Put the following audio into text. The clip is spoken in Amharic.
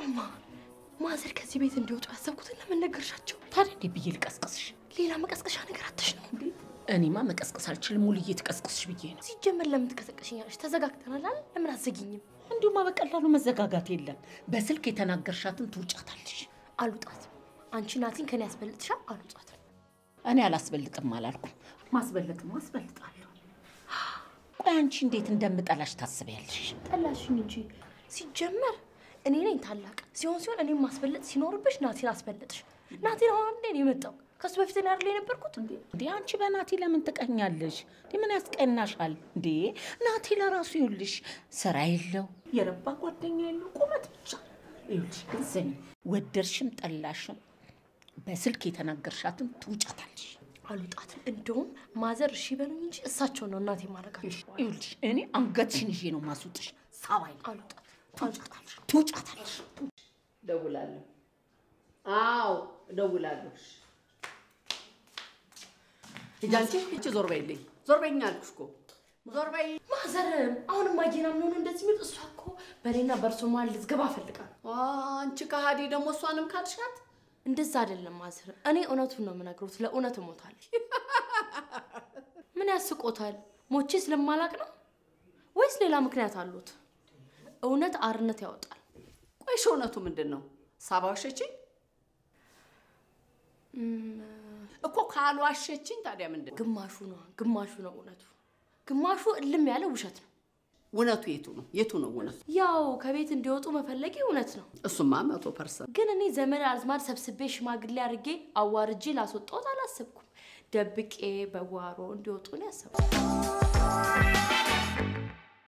እማ ማዘር ከዚህ ቤት እንዲወጡ ያሰብኩትን ለምን ነገርሻቸው? ታዲያ እንዴ ብዬ ልቀስቅስሽ? ሌላ መቀስቀሻ ነገር አተሽ ነው እንዴ? እኔማ መቀስቀስ አልችልም። ሙልዬ ትቀስቅስሽ ብዬ ነው። ሲጀመር ለምን ትቀሰቀሽኛለሽ? ተዘጋግተናል አይደል? ለምን አትዘጊኝም? እንዲሁማ በቀላሉ መዘጋጋት የለም። በስልክ የተናገርሻትን ትውጫታለሽ። አልውጣትም። አንቺ ናቲን ከኔ ያስበልጥሻል። አልውጣትም። እኔ አላስበልጥም አላልኩም። ማስበልጥም አስበልጣለሁ። ቆይ አንቺ እንዴት እንደምጠላሽ ታስቢያለሽ? ጠላሽኝ እንጂ ሲጀመር እኔ ነኝ ታላቅ። ሲሆን ሲሆን እኔም ማስበለጥ ሲኖርብሽ ናቲን አስበለጥሽ። ናቲን አሁን እንዴ ነው የመጣው? ከሱ በፊት እኔ አይደል የነበርኩት? እንዴ አንቺ በናቲ ለምን ትቀኛለሽ? እንዴ ምን ያስቀናሻል? እንዴ ናቲ ለራሱ ይኸውልሽ ስራ የለው የረባ ጓደኛ የለው ቁመት ብቻ ይኸውልሽ። ግን ስሚ ወደድሽም ጠላሽም በስልክ የተናገርሻትን ትውጫታለሽ። አልውጣትም። እንደውም ማዘር እሺ በሉኝ እንጂ እሳቸው ነው እናቴ ማድረጋቸው። ይኸውልሽ እኔ አንገትሽን ይዤ ነው ማስወጥሽ። ሳባይ አልውጣትም። ትውጫታለሽ፣ ትውጫታለሽ። እደውላለሁ። አዎ እደውላለሁ። ሂጂ አንቺ እቺ ዞር በይልኝ። ዞር በይኝ አልኩሽ እኮ ዞር በይ። ማዘር አሁንም አየና ምን ሆነ እንደዚህ የሚል እሷ እኮ በእኔና በእርሶ መሀል ልትገባ ፈልጋ ነው። አንቺ ከሃዲ ደግሞ እሷንም ካልሻት እንደዛ አይደለም ማዘር፣ እኔ እውነቱን ነው የምነግሮት። ለእውነት እሞታለሁ። ምን ያስቆታል? ሞቼ ስለማላቅ ነው ወይስ ሌላ ምክንያት አሉት? እውነት አርነት ያወጣል። ቆይሽ እውነቱ ምንድን ነው? ሳባዋሸችኝ እኮ ካልዋሸችኝ ታዲያ ምንድን ነው? ግማሹ ነው ግማሹ ነው እውነቱ፣ ግማሹ እልም ያለ ውሸት ነው። እውነቱ የቱ ነው? የቱ ነው እውነቱ? ያው ከቤት እንዲወጡ መፈለጌ እውነት ነው። እሱማ መቶ ፐርሰንት ግን እኔ ዘመድ አዝማድ ሰብስቤ ሽማግሌ አድርጌ አዋርጄ ላስወጣሁት አላሰብኩም። ደብቄ በጓሮ እንዲወጡ ነው ያሰብኩት።